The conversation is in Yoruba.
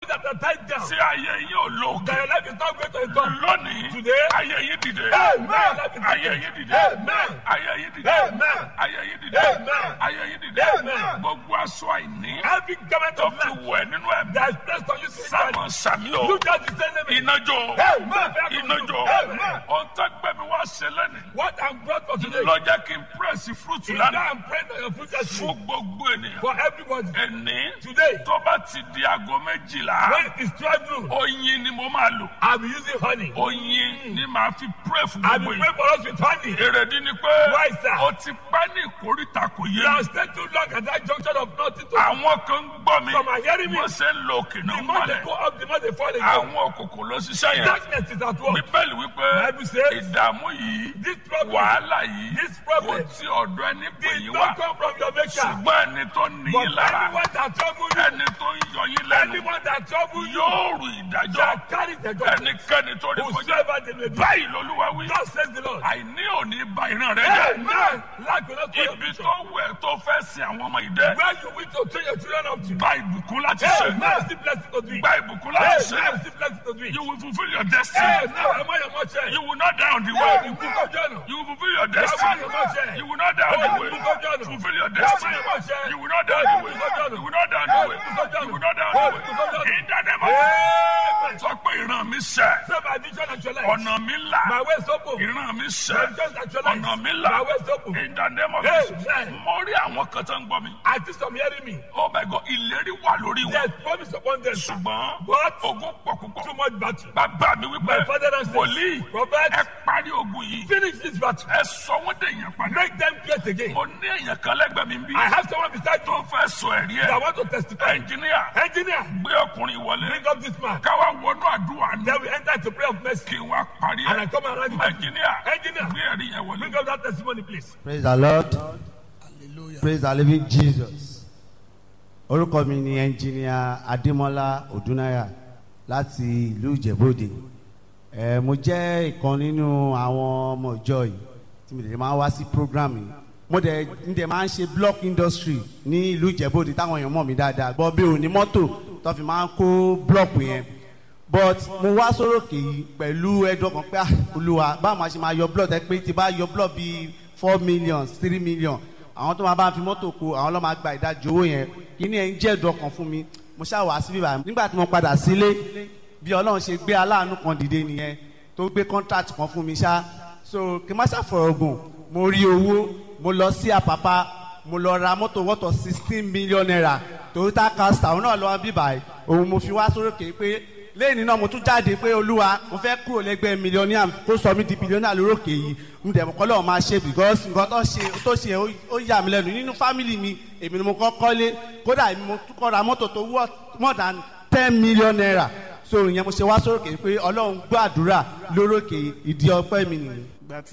that are tied down. tí ayé yín ò lò That your life is not going to a God. lónìí Today. ayé yín dìde Amen. ayé yín dìde Amen. ayé yín dìde Amen. ayé yín dìde Amen. ayé yín dìde Amen. gbogbo aṣọ àìní Every government tó of fi land wẹ̀ nínú ẹ̀mí that is placed on you sámọ spiritually. sàmì o You just descend them. iná jó Amen. iná jó Amen. ohun tó gbẹmí wá ṣe lẹ́nu What I'm brought for today. lọ jẹ́ kí n pírẹ́sì fúrúùtù Is that lánàá I'm praying that your future fún should gbogbo ènìyàn for everybody. ẹni Today, tó bá ti di aago méjìlá when it is 12 noon, oyin ni mo máa lò I'll be using honey. oyin ni màá fi pírẹ́ fún I'll gbogbo be yìí praying for us with honey. èrèdí ni pé Why, sir? o ti pẹ́ ní ìkórìtà kò yé You mi have stayed too long at that junction of nothing to àwọn kan ń gbọ́ mi Some are hearing me. wọ́n ṣe ń lo òkè náà The more they mọ́lẹ̀ go up, the more they fall again. àwọn òkùnkùn ló ṣiṣẹ́ yẹn Darkness is at work. bíbélì wípé Bible says, ìdààmú yìí This problem wàhálà yìí This kò problem tí ọ̀dọ̀ ẹni pè did yín not wá come from your maker. ṣùgbọ́n ẹni tó ní But yín lára anyone that trouble you, ẹni tó ń yọ yín lẹ́nu anyone that trouble you, yóò rù ìdájọ́ shall carry the judgment. ẹnikẹ́ni tó ní kọjá Whosoever they may be. báyìí lolúwa wí Thus says the Lord. àìní òní ba ìran rẹ jẹ́ Amen. Lack will not follow ibi you. tó wẹ̀ tó fẹ́ sin àwọn ọmọ ìdẹ́ Where you wish to train your children up to. gba ìbùkún láti ṣe Amen. Still blessed to do it. gba ìbùkún láti ṣe Amen. Still blessed to do it. you will fulfil your destiny Amen. Am I your mother? you will not die on the Yeah, way the book of John. you will fulfil your Am I destiny your mother? you will not die on the way fulfil your destiny you will not die on the way you will not die on the way you will not die on the way in the name of Amen. sọ pé ìran mi sẹ Say my vision actualized. ọ̀nà mi là My way is open. ìran mi My sẹ vision actualized. ọ̀nà mi My là way is open. in the name of Amen. Jesus mo rí àwọn kan tó ń gbọ́ mi I think some hearing me. oh my God ìlérí wà lórí wọn There's promise upon them. ṣùgbọ́n But ogun pọ̀ púpọ̀ too much battle. bàbá mi wípé My father and wòlíì Prophet, ẹ parí ogun yìí finish this battle. ẹ sọ wọ́n dé èèyàn padà Make them great again. mo ní èèyàn kan lẹ́gbẹ̀ẹ́ mi bí I have someone beside tó you fẹ́ sọ ẹ̀rí that ẹ̀ want to testify. ẹnjìníà Engineer, gbé ọkùnrin wọlé bring up this man. káwá wọnú àdúrà ní Then we enter into prayer of mercy. kí n wá parí And I ẹ̀ come around you. ẹnjìníà Engineer, gbé ẹ̀rí yẹn wọlé. bring up that testimony, please. praise the lord praise the living jesus orúkọ mi ni ẹnjìníà adémọlá odúnáyà láti ìlú ìjẹ̀bọ́dé ẹ mo jẹ́ ìkan nínú àwọn ọmọ ìjọ yìí tí mo lè máa wá sí program yìí mo dẹ̀ ń dẹ̀ máa ń ṣe block industry ní ìlú ìjẹ̀bọ́dé táwọn èèyàn mọ̀ mí dáadáa gbọ́ bí òní mọ́tò tó fi máa ń kó block yẹn but mo wá sórókè yìí pẹ̀lú ẹ̀dùn ọkàn pé ah, olúwa báwo máa ṣe máa yọ blood ẹ pé tí bá yọ blood bíi four million three million àwọn tó máa bá fi mọ́tò kó àwọn ló máa gba ìdajì owó yẹn kí ni ẹ̀ ń jẹ́ ẹ̀dùn ọkàn fún mi mo ṣáà wá síbí báyìí nígbà tí mo padà sílé bí ọlọ́run ṣe gbé aláàánú kan dìde nìyẹn tó gbé contract kan fún mi ṣá so kí n má ṣàfọ̀rọ̀ gùn mo rí owó mo lọ sí àpápá mo lọ ra mọ́tò wọ́tọ̀ sixteen million naira toyota castor òun náà lọ́wọ́ bí báyìí òun mo fi wá sórókè pé lẹ́yìn náà mo tún jáde pé olúwa mo fẹ́ kúrò lẹ́gbẹ́ mílíọ̀nìà kó sọ mí di bílíọ̀nìà lórókè yìí mo dẹ̀ mọ́ kọ́ lọ́wọ́ máa ṣe because nǹkan tó ṣe tó ṣe ó- ó yà mí lẹ́nu nínú fámìlì mi èmi ni mo kọ́ kọ́lé kódà èmi mo tún kọ́ ra mọ́tò tó wọ́ more than ten million naira so ìyẹn mo ṣe wá sórókè pé ọlọ́run gbọ́ àdúrà lórókè ìdí ọpẹ́ mi nìyí.